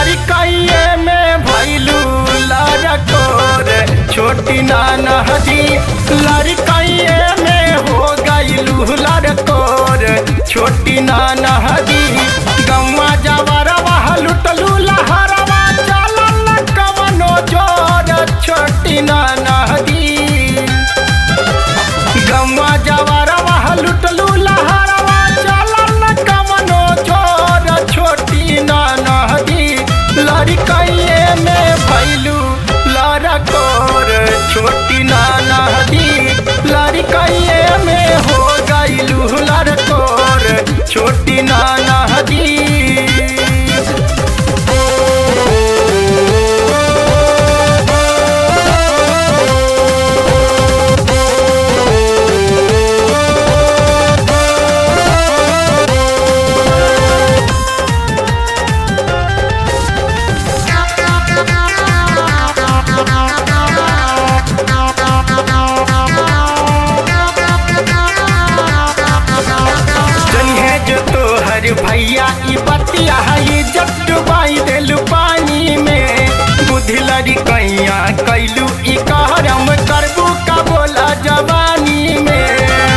लड़कइये में भैलू लड़कोर छोटी नाना हदी लड़कइये में हो गईलू लड़कोर छोटी नाना हदी गौवा जवरवा लुटलू लहरवा चलल कवनो जोर छोटी नाना हदी गौवा जवरवा लुटलू लहरवा चलल कवनो जोर छोटी नाना हदी लड़कइये में भैलू लड़कोर छोटी नाना हदी लड़कइये में हो गईलू लड़कोर छोटी नाना हदी जनिहे जो तोहर भैया ई बतिया है जब डुबाई देलू पानी में बुद्धि लड़ी कैया कैलू ई कहरम करबू का बोला जवानी में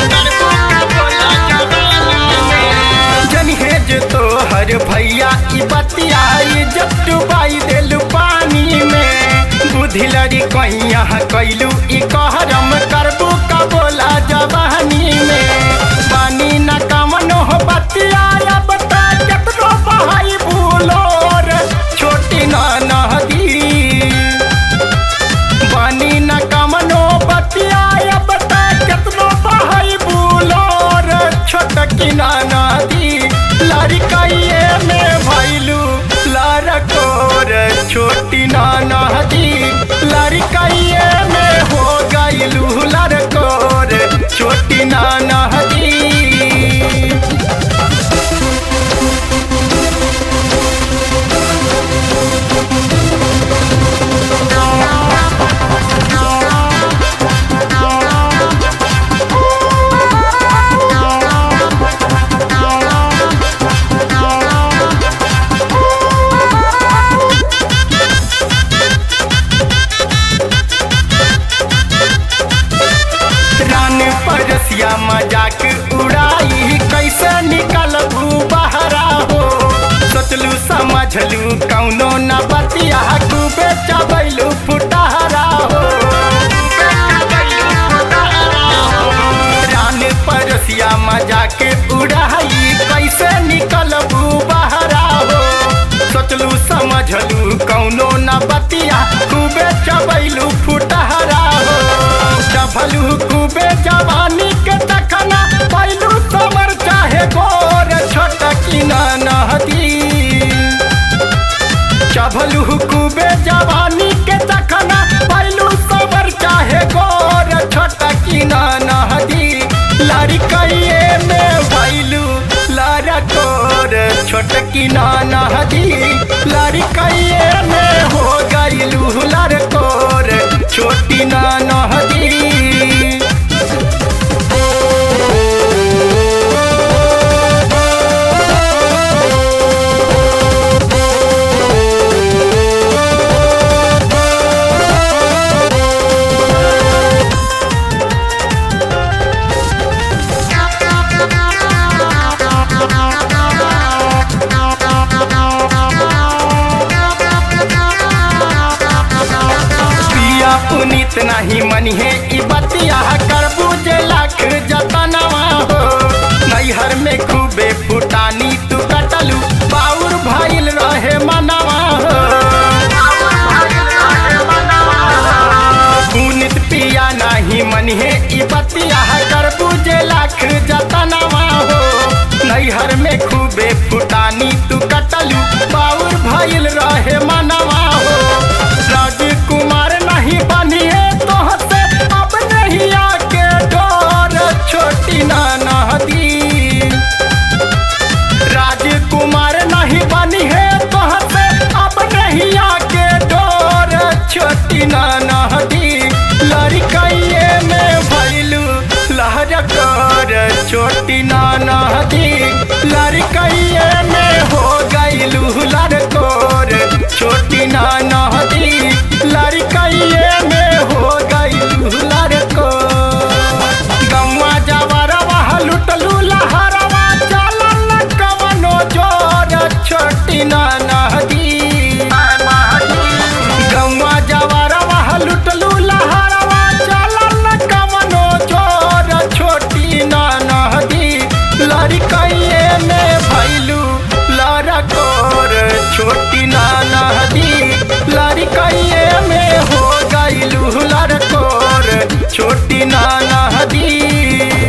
जनिहे जो तोहर भैया ई बतिया है जब डुबाई देलू पानी में बुद्धि लड़ी कैया कैलू ई कहरम करबू का बोला जवानी में पानी न कमनो हो बतिया अब तक केतनो बहाई भूलोर छोटी ना नदी पानी न कमनो बतिया अब तक केतनो बहाई भूलोर छोटकी ना नदी लड़कइये में भैलू लड़कोर छोटी ना नदी लड़कइये में हो गईलू लड़कोर छोटी ना नदी रान परसिया मजाक उड़ाई कैसे निकल बहरा हो सोचलू समझलू कौनो न बतिया खूबे चबैलू फुटहरा हो रान परसिया मजाक उड़ाई कैसे निकल बहरा हो सोचलू समझलू कौनो न बतिया खूबे चबैलू फुटहरा हो चभलू खूबे जवानी के तखना पैलू समर चाहे गोर छोटकी ना नहदी चभलू खूबे जवानी के तखना पैलू समर चाहे गोर छोटकी ना नहदी लड़कइये में भैलू लड़कोर छोटकी ना नहदी लड़कइये में हो गईलू लड़कोर छोटी ना नहदी पिया पुनीत नहीं मनिहे ई बतिया करबू जे लाख जतनवा हो नैहर में खूबे फुटानी तू कटलू बाउर भइल रहे मनवा हो पुनीत पिया नहीं मनिहे ई बतिया करबू जे लाख जतनवा हो नैहर में खूबे फुटानी तू कटलू बाउर भइल रहे मनवा हो राजकुमार नहीं बनिए तो से अब नहीं आके डोर छोटी ना नदी नदी लड़कइए में हो गईलू लड़कोर छोटी ना नदी